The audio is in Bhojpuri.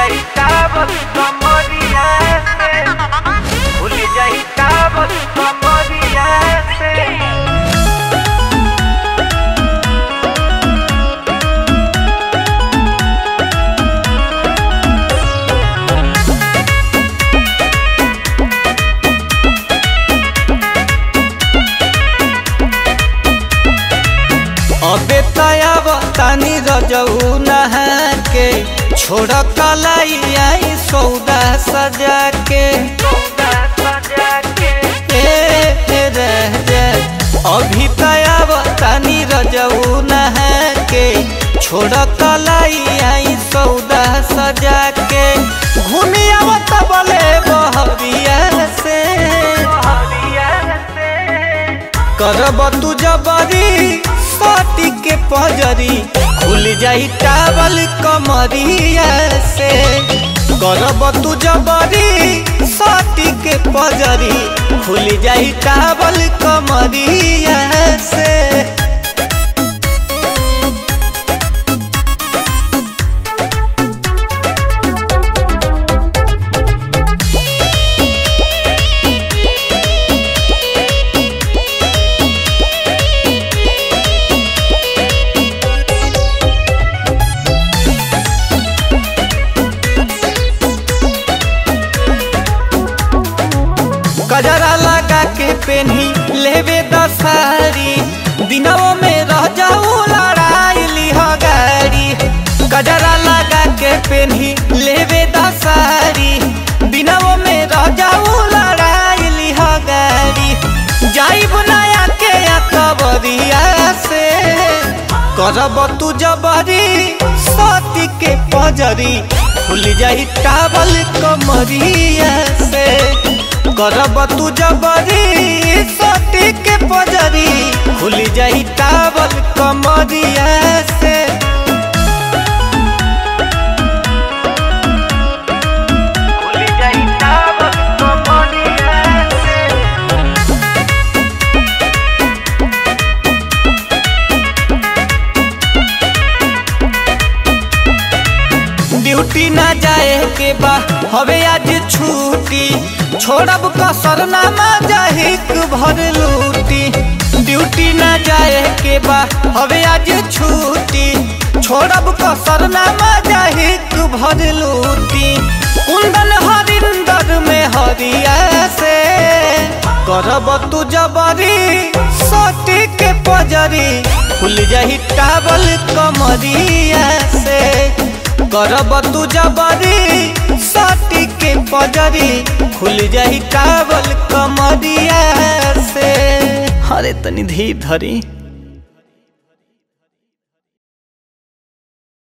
जाई टावर कमरिया से खुल जाई टावर कमरिया से अबे तयाब तानी रजऊ नहा के छोड़ कलाई आई सौदा सजा के सौदा सजा के ए रह जा अभी तयाब तानी रजऊ नहा के छोड़ कलाई आई सौदा सजा के घूमी आवत बले बहरिया से हरिया से करब तू जबरी साटी के पजरी खुल जाई टावल कमरिया से करब तू जबरी साटी के पजरी खुल जाई टावल कमरिया से कजरा लगा के पेन्ही लेवे दसारी दिनों में रह जाऊ लड़ाई लिह गाड़ी कजरा लगा के पेन्ही लेवे दसारी दिनों में रह जाऊ लड़ाई लिह गाड़ी जाइब नया के या कबरिया से करब तू जबरी सती के पजरी खुल जाई टावल कमरिया से करब तू जबरी सती के पजरी खुल जाई टावल कमरिया से खुल जाई टावर कमरिया से ड्यूटी ना जाए के बा हवे आज छुट्टी छोड़ब कसर ना जाहिक भर लूटी ड्यूटी ना जाए के बा हवे आज छुट्टी छोड़ब कसर ना जाहिक भर लूटी कुंदन हरिंदर में हरिया से करब तू जबरी सटी के पजरी खुल जाही टावल कमरिया से करब तू जबरी सटी के पजरी खुल जाही टावल कमरिया से अरे तनी धीर धरी